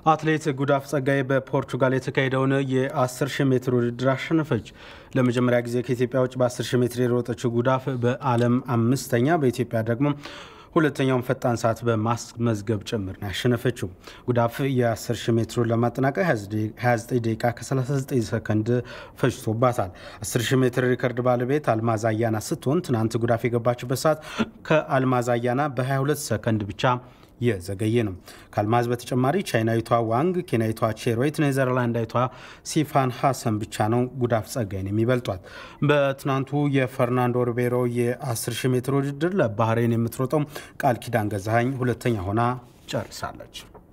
አትሌት ጉዳፍ ጸጋዬ በፖርቹጋል የተካሄደውን የ10 ሺህ ሜትር ውድድር አሸነፈች። ለመጀመሪያ ጊዜ ከኢትዮጵያ ውጭ በ10 ሺህ ሜትር የሮጠችው ጉዳፍ በዓለም አምስተኛ በኢትዮጵያ ደግሞ ሁለተኛውን ፈጣን ሰዓት በማስመዝገብ ጭምር ነው ያሸነፈችው። ጉዳፍ የ10 ሺህ ሜትሩን ለማጠናቀቅ 29 ደቂቃ ከ39 ሰከንድ ፈጅቶባታል። 10 ሺህ ሜትር ሪከርድ ባለቤት አልማዝ አያና ስትሆን ትናንት ጉዳፍ የገባችበት ሰዓት ከአልማዝ አያና በ22 ሰከንድ ብቻ የዘገየ ነው። ከአልማዝ በተጨማሪ ቻይናዊቷ ዋንግ፣ ኬንያዊቷ ቼሮይት፣ ኔዘርላንዳዊቷ ሲፋን ሀሰን ብቻ ነው ጉዳፍ ጸጋይን የሚበልጧት። በትናንቱ የፈርናንዶ ሪቤሮ የ10 ሺህ ሜትር ውድድር ለባህሬን የምትሮጠው ቃል ኪዳን ገዛኸኝ ሁለተኛ ሆና ጨርሳለች።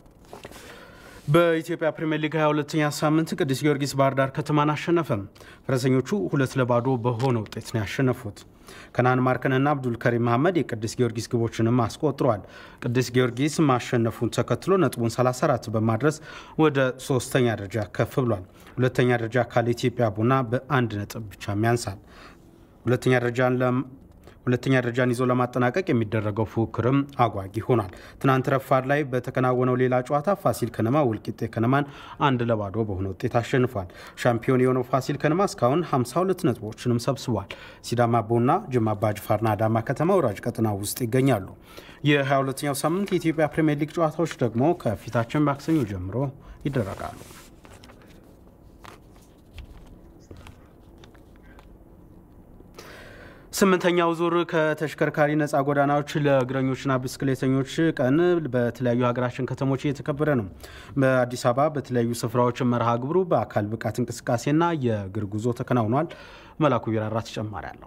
በኢትዮጵያ ፕሪምየር ሊግ 22ኛ ሳምንት ቅዱስ ጊዮርጊስ ባህር ዳር ከተማን አሸነፈ። ፈረሰኞቹ ሁለት ለባዶ በሆነ ውጤት ነው ያሸነፉት። ከናን ማርከንና አብዱል ከሪም መሐመድ የቅዱስ ጊዮርጊስ ግቦችንም አስቆጥረዋል። ቅዱስ ጊዮርጊስ ማሸነፉን ተከትሎ ነጥቡን 34 በማድረስ ወደ ሶስተኛ ደረጃ ከፍ ብሏል። ሁለተኛ ደረጃ ካለ ኢትዮጵያ ቡና በአንድ ነጥብ ብቻ ያንሳል። ሁለተኛ ደረጃን ሁለተኛ ደረጃን ይዞ ለማጠናቀቅ የሚደረገው ፉክክርም አጓጊ ሆኗል። ትናንት ረፋድ ላይ በተከናወነው ሌላ ጨዋታ ፋሲል ከነማ ወልቂጤ ከነማን አንድ ለባዶ በሆነ ውጤት አሸንፏል። ሻምፒዮን የሆነው ፋሲል ከነማ እስካሁን 52 ነጥቦችንም ሰብስቧል። ሲዳማ ቡና፣ ጅማ አባጅፋርና አዳማ ከተማ ወራጅ ቀጠና ውስጥ ይገኛሉ። የ22ኛው ሳምንት የኢትዮጵያ ፕሪምየር ሊግ ጨዋታዎች ደግሞ ከፊታችን ማክሰኞ ጀምሮ ይደረጋሉ። ስምንተኛው ዙር ከተሽከርካሪ ነፃ ጎዳናዎች ለእግረኞችና ብስክሌተኞች ቀን በተለያዩ ሀገራችን ከተሞች እየተከበረ ነው። በአዲስ አበባ በተለያዩ ስፍራዎች መርሃ ግብሩ በአካል ብቃት እንቅስቃሴና የእግር ጉዞ ተከናውኗል። መላኩ ቢራራ ተጨማሪ አለው።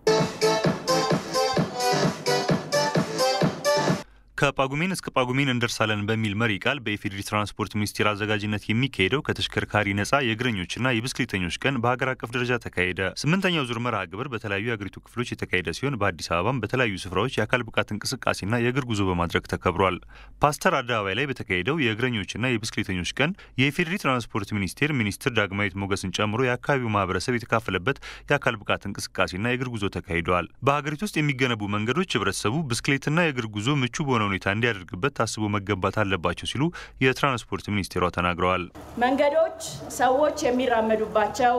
ከጳጉሜን እስከ ጳጉሜን እንደርሳለን በሚል መሪ ቃል በኢፌዴሪ ትራንስፖርት ሚኒስቴር አዘጋጅነት የሚካሄደው ከተሽከርካሪ ነፃ የእግረኞችና የብስክሌተኞች ቀን በሀገር አቀፍ ደረጃ ተካሄደ። ስምንተኛው ዙር መርሃ ግብር በተለያዩ የአገሪቱ ክፍሎች የተካሄደ ሲሆን በአዲስ አበባም በተለያዩ ስፍራዎች የአካል ብቃት እንቅስቃሴና የእግር ጉዞ በማድረግ ተከብሯል። ፓስተር አደባባይ ላይ በተካሄደው የእግረኞችና የብስክሌተኞች ቀን የኢፌዴሪ ትራንስፖርት ሚኒስቴር ሚኒስትር ዳግማዊት ሞገስን ጨምሮ የአካባቢው ማህበረሰብ የተካፈለበት የአካል ብቃት እንቅስቃሴና የእግር ጉዞ ተካሂደዋል። በሀገሪቱ ውስጥ የሚገነቡ መንገዶች ህብረተሰቡ ብስክሌትና የእግር ጉዞ ምቹ በሆነ ሁኔታ እንዲያደርግበት ታስቦ መገንባት አለባቸው ሲሉ የትራንስፖርት ሚኒስቴሯ ተናግረዋል። መንገዶች ሰዎች የሚራመዱባቸው፣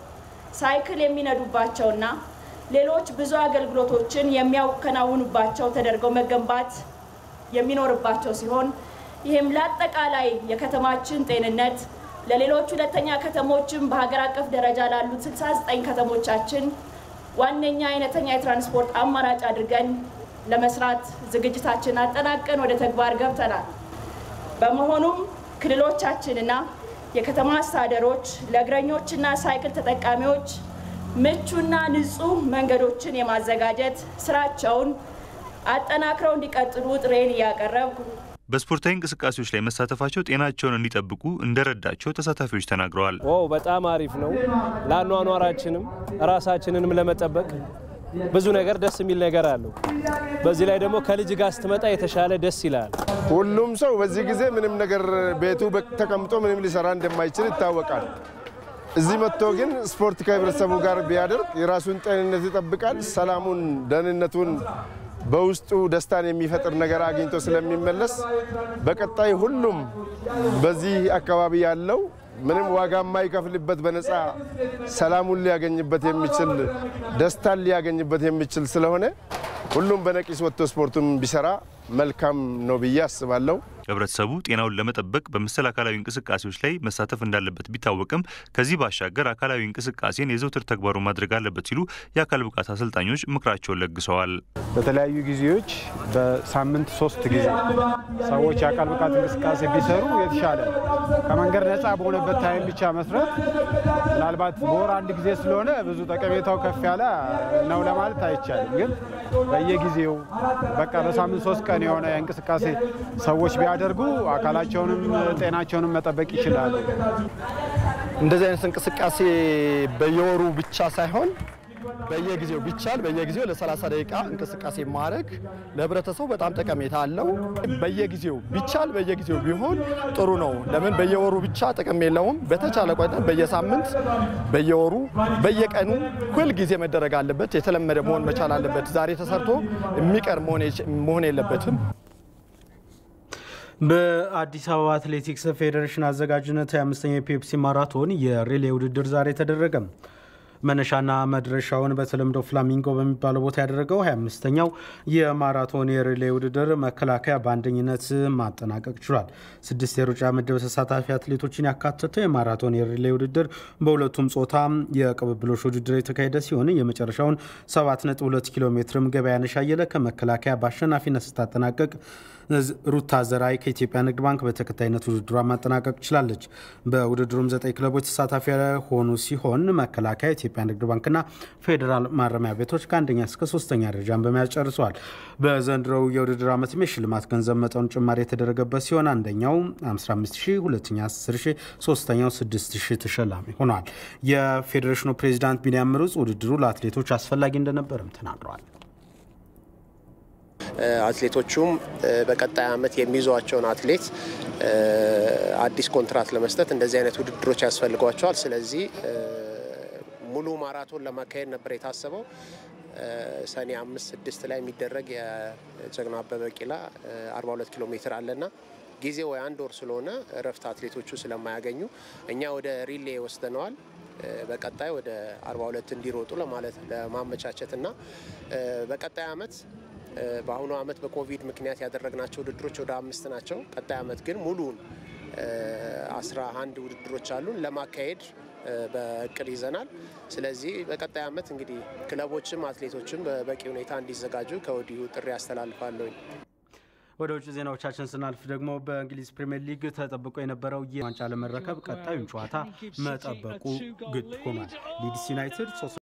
ሳይክል የሚነዱባቸውና ሌሎች ብዙ አገልግሎቶችን የሚያከናውኑባቸው ተደርገው መገንባት የሚኖርባቸው ሲሆን ይህም ለአጠቃላይ የከተማችን ጤንነት ለሌሎች ሁለተኛ ከተሞችም በሀገር አቀፍ ደረጃ ላሉት 69 ከተሞቻችን ዋነኛ አይነተኛ የትራንስፖርት አማራጭ አድርገን ለመስራት ዝግጅታችን አጠናቀን ወደ ተግባር ገብተናል። በመሆኑም ክልሎቻችንና የከተማ አስተዳደሮች ለእግረኞችና ሳይክል ተጠቃሚዎች ምቹና ንጹህ መንገዶችን የማዘጋጀት ስራቸውን አጠናክረው እንዲቀጥሉ ጥሬን እያቀረብኩ በስፖርታዊ እንቅስቃሴዎች ላይ መሳተፋቸው ጤናቸውን እንዲጠብቁ እንደረዳቸው ተሳታፊዎች ተናግረዋል። ኦ በጣም አሪፍ ነው። ለአኗኗራችንም ራሳችንንም ለመጠበቅ ብዙ ነገር ደስ የሚል ነገር አለው። በዚህ ላይ ደግሞ ከልጅ ጋር ስትመጣ የተሻለ ደስ ይላል። ሁሉም ሰው በዚህ ጊዜ ምንም ነገር ቤቱ ተቀምጦ ምንም ሊሰራ እንደማይችል ይታወቃል። እዚህ መጥቶ ግን ስፖርት ከህብረተሰቡ ጋር ቢያደርግ የራሱን ጤንነት ይጠብቃል። ሰላሙን፣ ደህንነቱን በውስጡ ደስታን የሚፈጥር ነገር አግኝቶ ስለሚመለስ በቀጣይ ሁሉም በዚህ አካባቢ ያለው ምንም ዋጋ የማይከፍልበት በነፃ ሰላሙን ሊያገኝበት የሚችል ደስታን ሊያገኝበት የሚችል ስለሆነ ሁሉም በነቂስ ወጥቶ ስፖርቱን ቢሰራ መልካም ነው ብዬ አስባለሁ። ህብረተሰቡ ጤናውን ለመጠበቅ በመሰል አካላዊ እንቅስቃሴዎች ላይ መሳተፍ እንዳለበት ቢታወቅም ከዚህ ባሻገር አካላዊ እንቅስቃሴን የዘውትር ተግባሩ ማድረግ አለበት ሲሉ የአካል ብቃት አሰልጣኞች ምክራቸውን ለግሰዋል። በተለያዩ ጊዜዎች በሳምንት ሶስት ጊዜ ሰዎች የአካል ብቃት እንቅስቃሴ ቢሰሩ የተሻለ ከመንገድ ነፃ በሆነበት ታይም ብቻ መስራት ምናልባት በወር አንድ ጊዜ ስለሆነ ብዙ ጠቀሜታው ከፍ ያለ ነው ለማለት አይቻልም። ግን በየጊዜው በቃ በሳምንት ሶስት ቀን የሆነ እንቅስቃሴ ሰዎች ቢያደርጉ አካላቸውንም ጤናቸውንም መጠበቅ ይችላሉ። እንደዚህ አይነት እንቅስቃሴ በየወሩ ብቻ ሳይሆን በየጊዜው ቢቻል በየጊዜው ለ30 ደቂቃ እንቅስቃሴ ማድረግ ለህብረተሰቡ በጣም ጠቀሜታ አለው። በየጊዜው ቢቻል በየጊዜው ቢሆን ጥሩ ነው። ለምን በየወሩ ብቻ ጥቅም የለውም። በተቻለ ቆጠን በየሳምንት፣ በየወሩ፣ በየቀኑ ሁል ጊዜ መደረግ አለበት። የተለመደ መሆን መቻል አለበት። ዛሬ ተሰርቶ የሚቀር መሆን የለበትም። በአዲስ አበባ አትሌቲክስ ፌዴሬሽን አዘጋጅነት የአምስተኛ የፔፕሲ ማራቶን የሪሌ ውድድር ዛሬ ተደረገ። መነሻና መድረሻውን በተለምዶ ፍላሚንጎ በሚባለው ቦታ ያደረገው 25ኛው የማራቶን የሪሌ ውድድር መከላከያ በአንደኝነት ማጠናቀቅ ችሏል። ስድስት የሩጫ ምድብ ተሳታፊ አትሌቶችን ያካተተው የማራቶን የሪሌ ውድድር በሁለቱም ጾታ የቅብብሎች ውድድር የተካሄደ ሲሆን የመጨረሻውን 7.2 ኪሎ ሜትርም ገበያነሽ አየለ ከመከላከያ በአሸናፊነት ስታጠናቀቅ ሩታ ዘራይ ከኢትዮጵያ ንግድ ባንክ በተከታይነት ውድድሯ ማጠናቀቅ ችላለች። በውድድሩም ዘጠኝ ክለቦች ተሳታፊ የሆኑ ሲሆን መከላከያ፣ ኢትዮጵያ ንግድ ባንክና ፌዴራል ማረሚያ ቤቶች ከአንደኛ እስከ ሶስተኛ ደረጃን በመያዝ ጨርሰዋል። በዘንድሮው የውድድር ዓመትም የሽልማት ገንዘብ መጠኑ ጭማሪ የተደረገበት ሲሆን አንደኛው 15 ሺህ፣ ሁለተኛ 10 ሺህ፣ ሶስተኛው 6 ሺህ ተሸላሚ ሆነዋል። የፌዴሬሽኑ ፕሬዚዳንት ቢንያም ምሩጽ ውድድሩ ለአትሌቶች አስፈላጊ እንደነበርም ተናግረዋል። አትሌቶቹም በቀጣይ ዓመት የሚይዟቸውን አትሌት አዲስ ኮንትራት ለመስጠት እንደዚህ አይነት ውድድሮች ያስፈልጓቸዋል። ስለዚህ ሙሉ ማራቶን ለማካሄድ ነበር የታሰበው። ሰኔ አምስት ስድስት ላይ የሚደረግ የጀግና አበበ ቢቂላ 42 ኪሎ ሜትር አለና ጊዜ ወይ አንድ ወር ስለሆነ እረፍት አትሌቶቹ ስለማያገኙ እኛ ወደ ሪሌ ወስደነዋል። በቀጣይ ወደ 42 እንዲሮጡ ለማለት ለማመቻቸት እና በቀጣይ ዓመት በአሁኑ ዓመት በኮቪድ ምክንያት ያደረግናቸው ውድድሮች ወደ አምስት ናቸው። ቀጣይ ዓመት ግን ሙሉውን አስራ አንድ ውድድሮች አሉን ለማካሄድ በእቅድ ይዘናል። ስለዚህ በቀጣይ ዓመት እንግዲህ ክለቦችም አትሌቶችም በበቂ ሁኔታ እንዲዘጋጁ ከወዲሁ ጥሪ አስተላልፋለሁ። ወደ ውጭ ዜናዎቻችን ስናልፍ ደግሞ በእንግሊዝ ፕሪምየር ሊግ ተጠብቆ የነበረው ዋንጫ ለመረከብ ቀጣዩን ጨዋታ መጠበቁ ግድ ሆኗል። ሊድስ ዩናይትድ